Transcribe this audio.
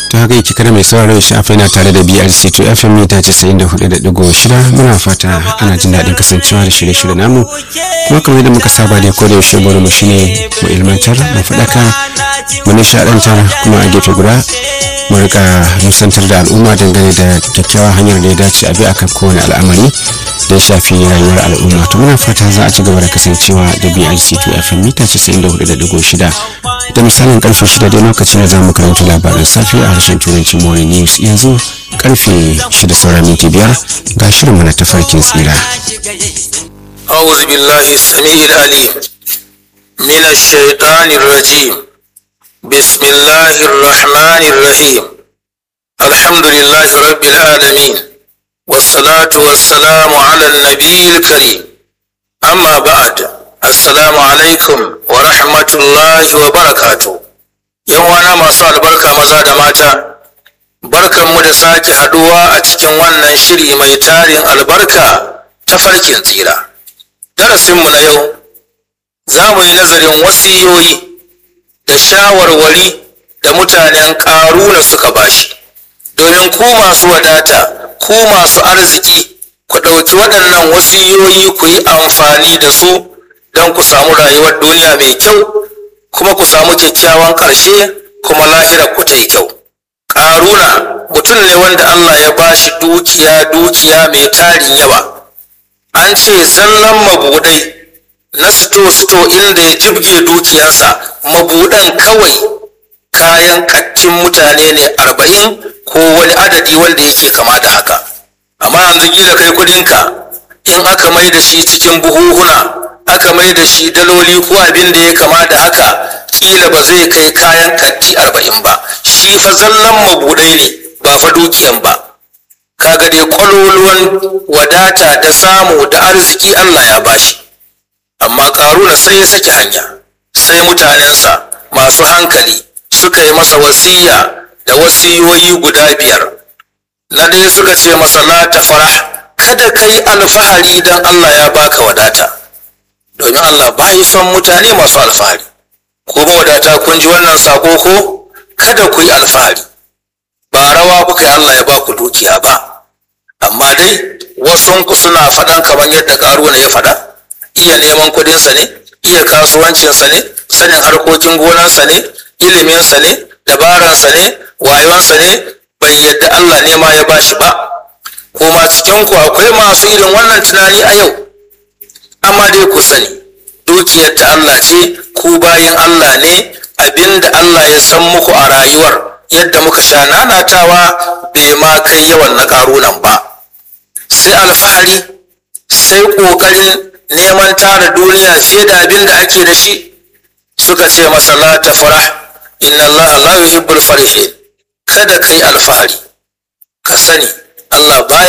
ta haka yake kada mai sauraro shi afa yana tare da BRC to FM mita 94.6 muna fata ana jin daɗin kasancewa da shirye-shirye namu kuma kamar yadda muka saba da ko da yaushe bari mu shine mu ilmantar mu faɗaka mu nishaɗantar kuma a gefe guda mu rika nusantar da al'umma dangane da kyakkyawar hanyar da ya dace a bi akan kowane al'amari da ya shafi rayuwar al'umma to muna fata za a ci gaba da kasancewa da BRC to FM mita 94.6 da misalin karfe 6 dai lokacin da za mu karanta labaran safe a harshen turanci morning news yanzu karfe 6 sauran minti biyar ga shirin na tafarkin tsira أعوذ بالله السميع العليم من الشيطان الرجيم بسم الله الرحمن الرحيم الحمد لله رب العالمين والصلاة والسلام على النبي الكريم أما بعد السلام عليكم ورحمة الله وبركاته yawana masu albarka maza da mata barkanmu da sake haduwa a cikin wannan shiri mai tarin albarka ta farkin tsira darasinmu na yau za mu yi nazarin wasiyoyi da shawarwari da mutanen ƙaruna suka bashi domin ku masu wadata ku masu arziki ku ɗauki waɗannan wasiyoyi ku yi amfani da su don ku samu rayuwar duniya mai kyau kuma ku samu kyakkyawan ƙarshe kuma lahirar ku ta yi kyau ƙaruna mutum ne wanda Allah ya bashi dukiya dukiya mai tarin yawa an ce zallan mabudai na sito-sito inda ya jibge dukiyarsa mabudan kawai kayan kattin mutane ne arba'in ko wani adadi wanda yake kama da haka amma yanzu gida kai kudinka in aka mai da shi cikin buhuhuna aka mai da shi daloli ko abin da ya kama da haka kila ba zai kai kayan katti arba'in ba shi fa zallan mabudai ne ba fa dukiyan ba kaga dai kwaloluwan wadata da samu da arziki Allah ya bashi amma karuna sai ya saki hanya sai mutanensa masu hankali suka yi masa wasiya da wasiyoyi guda biyar na ɗaya suka ce masa la ta farah kada ka yi alfahari don Allah ya baka wadata domin Allah bayi son mutane masu alfahari ko wadata kun ji wannan sako ko kada ku yi alfahari ba rawa kuka yi Allah ya baku dukiya ba amma dai wasunku suna faɗan kamar yadda ƙaruna ya faɗa iya neman kuɗinsa ne iya kasuwancinsa ne sanin harkokin gonansa ne iliminsa ne dabaransa ne wayonsa ne bai yadda Allah ne ma ya bashi ba kuma cikinku akwai masu irin wannan tunani a yau amma dai ku sani dukiyar ta Allah ce ku bayin Allah ne abinda Allah ya san muku a rayuwar yadda muka sha nanatawa bai ma kai yawan na ƙarunan ba sai alfahari sai ƙoƙarin neman tara duniya fiye da abin da ake da shi suka ce masa la ta farah inna Allah la yuhibbul farihin kada kai alfahari ka sani Allah baya